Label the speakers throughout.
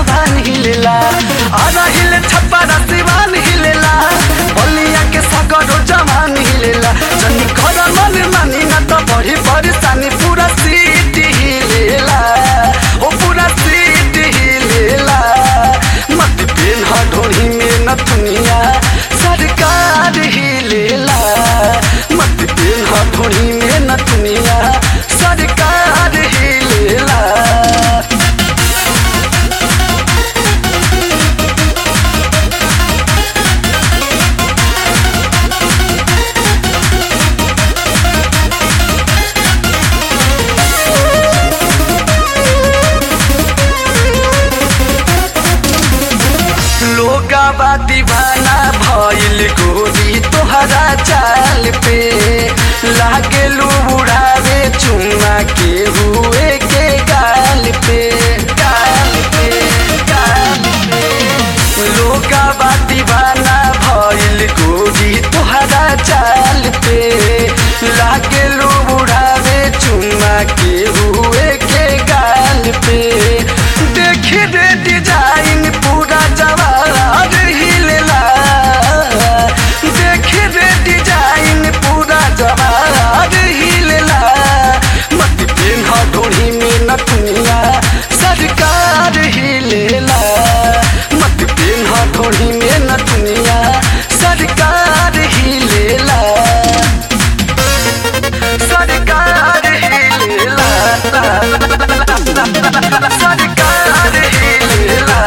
Speaker 1: जवान हिलेला आधा हिले छप्पा सिवान हिलेला बलिया के सगरो जवान हिलेला जनी घर मन मानी न त बढी परेशानी पूरा सीट हिलेला ओ पूरा सीट हिलेला मत पेन ढोही में न दुनिया सरकार हिलेला मत पेन ढोही में न दुनिया सरकार हिलेला लोगावा दीवाना भइल गोरी तोहरा चाल पे लागे उड़ावे चुम्मा के हुए के गाल पे गाल पे गाल पे लोगावा दीवाना भइल गोरी तोहरा चाल पे लागे उड़ावे चुम्मा के हुए के गाल पे देखी रे डिजाइन पूरा जवार हिलेला देखी रे डिजाइन पूरा जवार हिलेला मत पेन ढोड़ी में नथुनिया सरकार हिलेला मत पेन ढोड़ी में नथुनिया सरकार हिलेला सरकार हिलेला सरकार हिलेला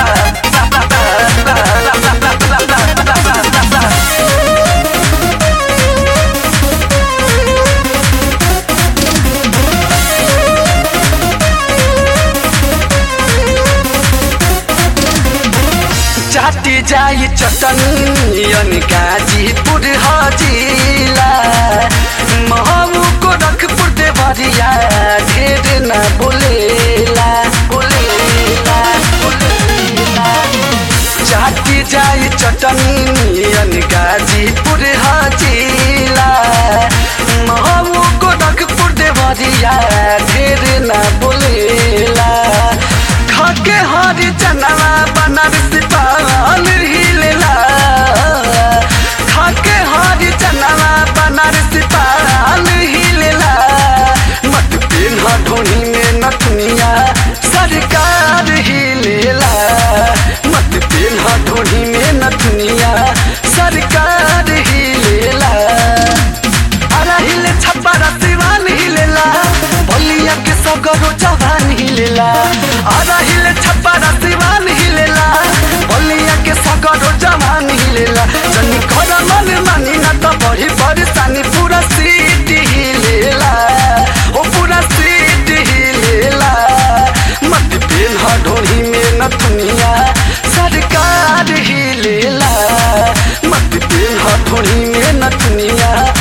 Speaker 1: चाटी जाई चटनियन गाजीपुर हजिला महू को रखपुर देवरिया ढेर न बोलेला बोलेला बोलेला चाटी जाई चटनियन गाजीपुर हजिला महू को रखपुर देवरिया ढेर न बोलेला खाके हरी चनवा बनारस पाल हिलेला खाके हरी चनवा बनारस पाल हिलेला मत पेन ढोनी में नथुनिया सरकार हिलेला मत पेन ढोनी में नथुनिया सरकार हिलेला अरा हिले छप्पा सिवान हिलेला बलिया के सगरो जवान हिलेला अरा हिले छप्पा सिवान हिलेला बलिया के सगरो जवान हिलेला जनी घर मन मानी न त बढी परेशानी पूरा सीट हिलेला ओ पूरा सीट हिलेला मत पेन ढोही में न दुनिया सरकार हिलेला मत पेन ढोही में न दुनिया